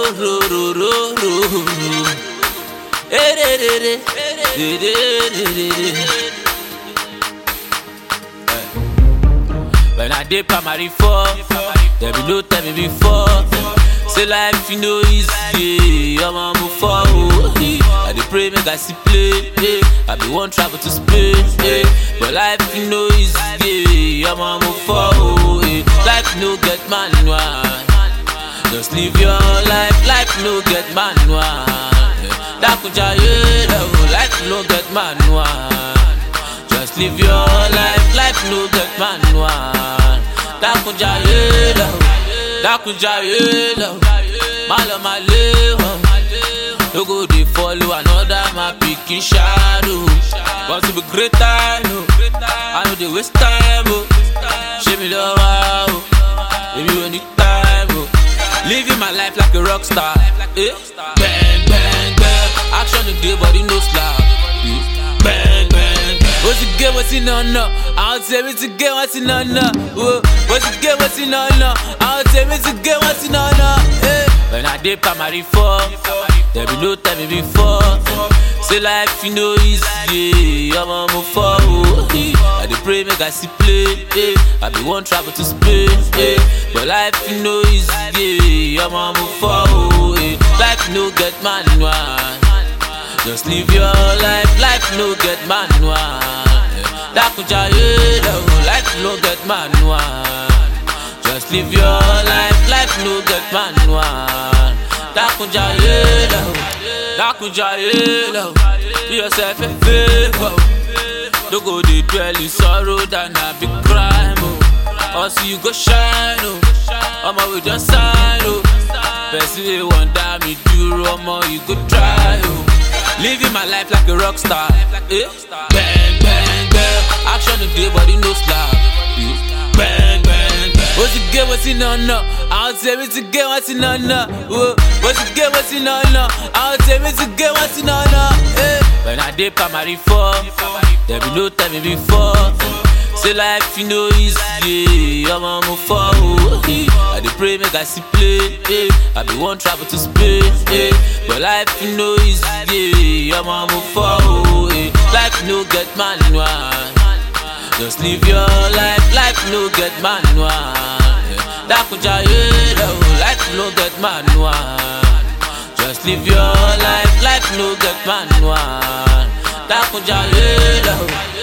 ro ro ro ro ro. Eh, de, de, de. De, de, de, de, de. When I did primary four, there be no tell me before. Say life you know easy, I'm on move forward. I dey pray make I see play, eh. I be one travel to Spain, eh. but life you know easy, I'm on move forward. eh. Life no get manual, just live your life. Life no get manual. eh. Dakuja yeah, life no get manual. Just live your life, life no get manual. Dakunja yelo, dakunja yelo, malo maleho. No go dey follow another my pikin shadow. Want to be great time, oh. I know dey waste time, oh. Show me love, oh. Baby, when the time, oh. Living my life like a rock star, eh? Bang, bang, bang. Action today, body no slack. eh. Bang, bang, bang. What's the game? What's in on no? I'll tell me to get what's in on no. Whoa. What's the game? What's in on no? I'll tell me to get what's in on no. Eh. When I did primary four, there be no time me before. Say life you know easy, I'm on move forward. eh. I dey pray make I see play, eh. I be one travel to Spain, eh. but life you know easy, I'm on move forward. eh. Life no get manual. Just live your life, life no get manual. Dakuja yeah, life no get manual. Just live your life, life no get manual. Dakuja yeah, Dakuja yeah, do yourself a favor. Don't go dey dwell in sorrow than a big crime. Oh. Also you go shine, oh. Omo we just sign, oh. Person wey wan die me duro, omo you go try, oh. Living my life like a rock star. Eh? Bang, bang, bang. Action today, body no slack. Eh? Bang, bang, bang. What's the game? What's in on no? I'll tell me to get what's in on no. Whoa. What's the game? What's in on no? I'll tell me to get what's in on no. Eh? When I did primary four, there be no time me before. Say life you know easy, I'm on move forward. eh. I dey pray make I see play, eh. I be one travel to Spain, eh. but life you know easy, I'm on move forward. eh. Life no get manual, just live your life. Life no get manual. eh. Dakuja yelo, life no get manual. Just live your life, life no get manual. Dakuja yelo.